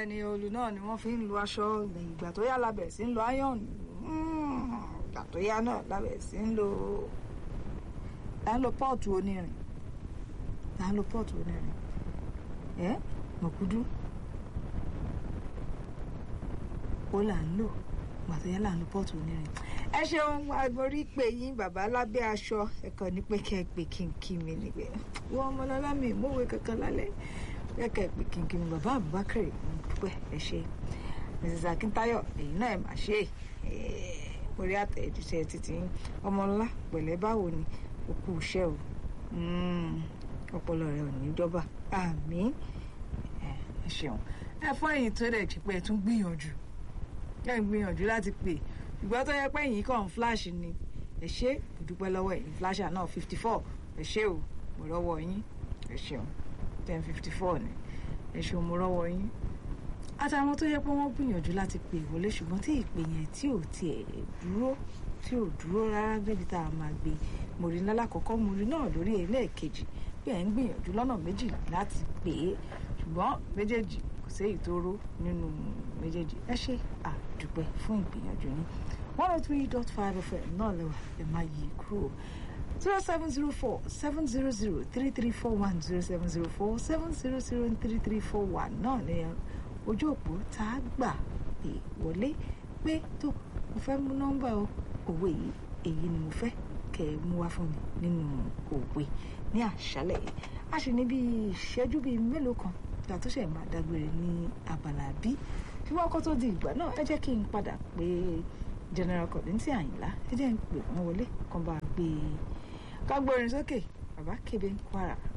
bẹ́ẹ̀ ni olù náà ni wọ́n fi ń lo aṣọ ìgbà tó yá labẹ̀ sí ń lo iron ìgbà tó yá náà labẹ̀ sí ń lo là ń lo pọ́ọ̀tù onírin là ń lo pọ́ọ̀tù onírin ẹ́ mọ̀kúdú ó là ń lò ìgbà tó yá là ń lo pọ́ọ̀tù onírin ẹ ṣeun agbórí pé yín bàbá lábẹ́ aṣọ ẹ̀kọ́ ní pé kẹ́ ẹ pé kí n kí mi nígbẹ́ wọ́n ọmọlọ́lá mi ìmúwé kankan lálẹ́ kẹ́kẹ́ pé kí n kí mi bàbá Abubakar dúpẹ́ ẹ ṣe Mrs Akintayo èyí náà ẹ mà ṣe orí àtẹ̀jíṣẹ́ títí ọmọlá pẹ̀lẹ́ báwo ni òkú iṣẹ́ o ọpọlọ rẹ ò ní jọba àmín ẹ ṣeun ẹ fún ẹ̀yin tó dẹ̀ jí pé ẹ tún gbìyànjú ẹ ń gbìyànjú láti pè ṣùgbọ́n tó yẹ pé ẹ̀yin kàn ń flash ni ẹ ṣe mo dúpẹ́ lọ́wọ́ ẹ̀yin flasher náà fifty four ẹ ṣe o mo rọ́wọ́ yín ẹ ṣeun ten fifty four ni ẹ ṣeun mo rọ́wọ́ yín àtàwọn tó yẹ pé wọ́n gbìyànjú láti pè wọlé ṣùgbọ́n tí ìpè yẹn tí ò tiẹ̀ dúró tí ò dúró rárá débi tá a máa gbé mo rí lálákọ̀ọ́kọ́ mo rí náà lórí ẹlẹ́ẹ̀kejì bí ẹ̀ ń gbìyànjú lọ́nà méjì láti pè é ṣùgbọ́n méjèèjì kò séyìí tó ró nínú méjèèjì ẹ ṣe àdúpẹ́ fún ìgbìyànjú yín one oh three dot five fm náà lẹ́wà ẹ̀ máa yí kúrò zero seven zero four seven zero zero three three four one zero seven zero four seven zero zero three three four one náà ni ojú òpó tá a gbà pé wọlé pé tó mo fẹ́ mú nọ́mbà òwe yìí èyí ni mo fẹ́ kẹ́ ẹ mú wá fún mi nínú òwe ní àṣálẹ̀ yìí a sì ní bí ìṣẹ́jú bíi mélòó kan ìgbà tó ṣe máa dágbére ní abala bí ṣùgbọ́n kó tó di ìgbà náà ẹ jẹ́ kí n padà pé general Kollington Àyìnlá ẹ jẹ́ n pè wọ́n wọlé kan bá gbé ká gbórin sókè bàbá kébé ń kwara.